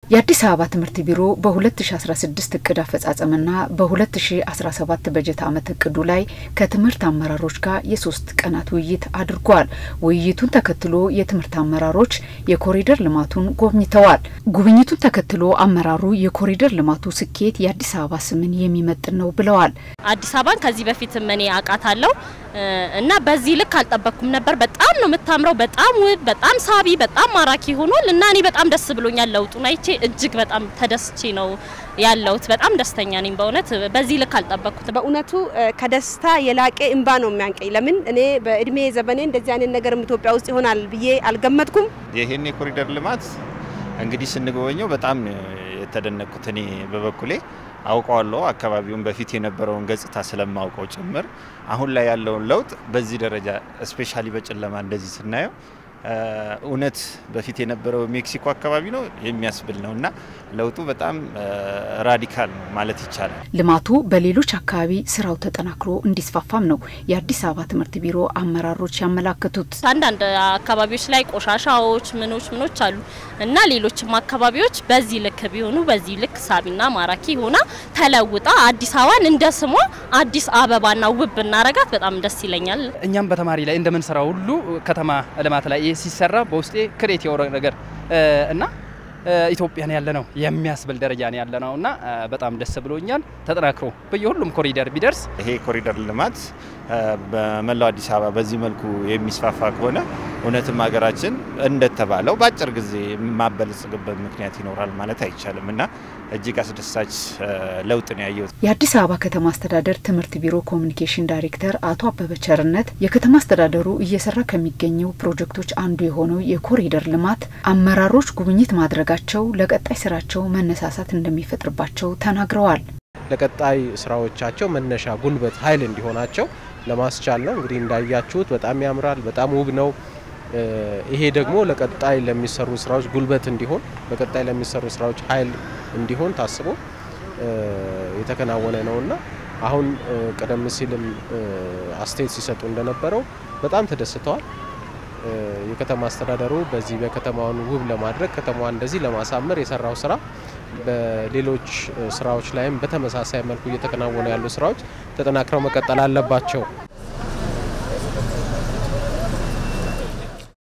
የአዲስ አበባ ትምህርት ቢሮ በ2016 እቅድ አፈጻጸምና በ2017 በጀት ዓመት እቅዱ ላይ ከትምህርት አመራሮች ጋር የሶስት ቀናት ውይይት አድርጓል። ውይይቱን ተከትሎ የትምህርት አመራሮች የኮሪደር ልማቱን ጎብኝተዋል። ጉብኝቱን ተከትሎ አመራሩ የኮሪደር ልማቱ ስኬት የአዲስ አበባ ስምን የሚመጥን ነው ብለዋል። አዲስ አበባን ከዚህ በፊትም እኔ አውቃታለሁ እና በዚህ ልክ አልጠበቅኩም ነበር። በጣም ነው የምታምረው። በጣም ውብ፣ በጣም ሳቢ፣ በጣም ማራኪ ሆኗል እና እኔ በጣም ደስ ብሎኛል። ለውጡን አይቼ እጅግ በጣም ተደስቼ ነው ያለሁት። በጣም ደስተኛ ነኝ። በእውነት በዚህ ልክ አልጠበቅኩት። በእውነቱ ከደስታ የላቀ እንባ ነው የሚያንቀኝ። ለምን እኔ በእድሜ ዘመኔ እንደዚህ አይነት ነገር ኢትዮጵያ ውስጥ ይሆናል ብዬ አልገመትኩም። ይህን የኮሪደር ልማት እንግዲህ ስንጎበኘው በጣም የተደነቅኩት እኔ በበኩሌ አውቀዋለሁ። አካባቢውን በፊት የነበረውን ገጽታ ስለማውቀው ጭምር አሁን ላይ ያለውን ለውጥ በዚህ ደረጃ እስፔሻሊ በጨለማ እንደዚህ ስናየው እውነት በፊት የነበረው ሜክሲኮ አካባቢ ነው የሚያስብል ነው እና ለውጡ በጣም ራዲካል ነው ማለት ይቻላል። ልማቱ በሌሎች አካባቢ ስራው ተጠናክሮ እንዲስፋፋም ነው የአዲስ አበባ ትምህርት ቢሮ አመራሮች ያመላከቱት። አንዳንድ አካባቢዎች ላይ ቆሻሻዎች ምኖች ምኖች አሉ እና ሌሎችም አካባቢዎች በዚህ ልክ ቢሆኑ በዚህ ልክ ሳቢና ማራኪ ሆና ተለውጣ አዲስ አበባን እንደ ስሟ አዲስ አበባና ውብ ብናረጋት በጣም ደስ ይለኛል። እኛም በተማሪ ላይ እንደምንሰራው ሁሉ ከተማ ልማት ላይ ሲሰራ በውስጤ ክሬት የወረ ነገር እና ኢትዮጵያን ያለ ነው የሚያስብል ደረጃ ነው ያለ ነው እና በጣም ደስ ብሎኛል። ተጠናክሮ በየሁሉም ኮሪደር ቢደርስ ይሄ ኮሪደር ልማት በመላው አዲስ አበባ በዚህ መልኩ የሚስፋፋ ከሆነ እውነትም ሀገራችን እንደተባለው በአጭር ጊዜ የማበለጽግበት ምክንያት ይኖራል ማለት አይቻልም እና እጅግ አስደሳች ለውጥ ነው ያየሁት። የአዲስ አበባ ከተማ አስተዳደር ትምህርት ቢሮ ኮሚኒኬሽን ዳይሬክተር አቶ አበበ ቸርነት የከተማ አስተዳደሩ እየሰራ ከሚገኘው ፕሮጀክቶች አንዱ የሆነው የኮሪደር ልማት አመራሮች ጉብኝት ማድረጋቸው ለቀጣይ ስራቸው መነሳሳት እንደሚፈጥርባቸው ተናግረዋል። ለቀጣይ ስራዎቻቸው መነሻ ጉልበት፣ ኃይል እንዲሆናቸው ለማስቻል ነው። እንግዲህ እንዳያችሁት በጣም ያምራል፣ በጣም ውብ ነው። ይሄ ደግሞ ለቀጣይ ለሚሰሩ ስራዎች ጉልበት እንዲሆን ለቀጣይ ለሚሰሩ ስራዎች ኃይል እንዲሆን ታስቦ የተከናወነ ነውና አሁን ቀደም ሲልም አስተያየት ሲሰጡ እንደነበረው በጣም ተደስተዋል። የከተማ አስተዳደሩ በዚህ በከተማውን ውብ ለማድረግ ከተማዋን እንደዚህ ለማሳመር የሰራው ስራ በሌሎች ስራዎች ላይም በተመሳሳይ መልኩ እየተከናወኑ ያሉ ስራዎች ተጠናክረው መቀጠል አለባቸው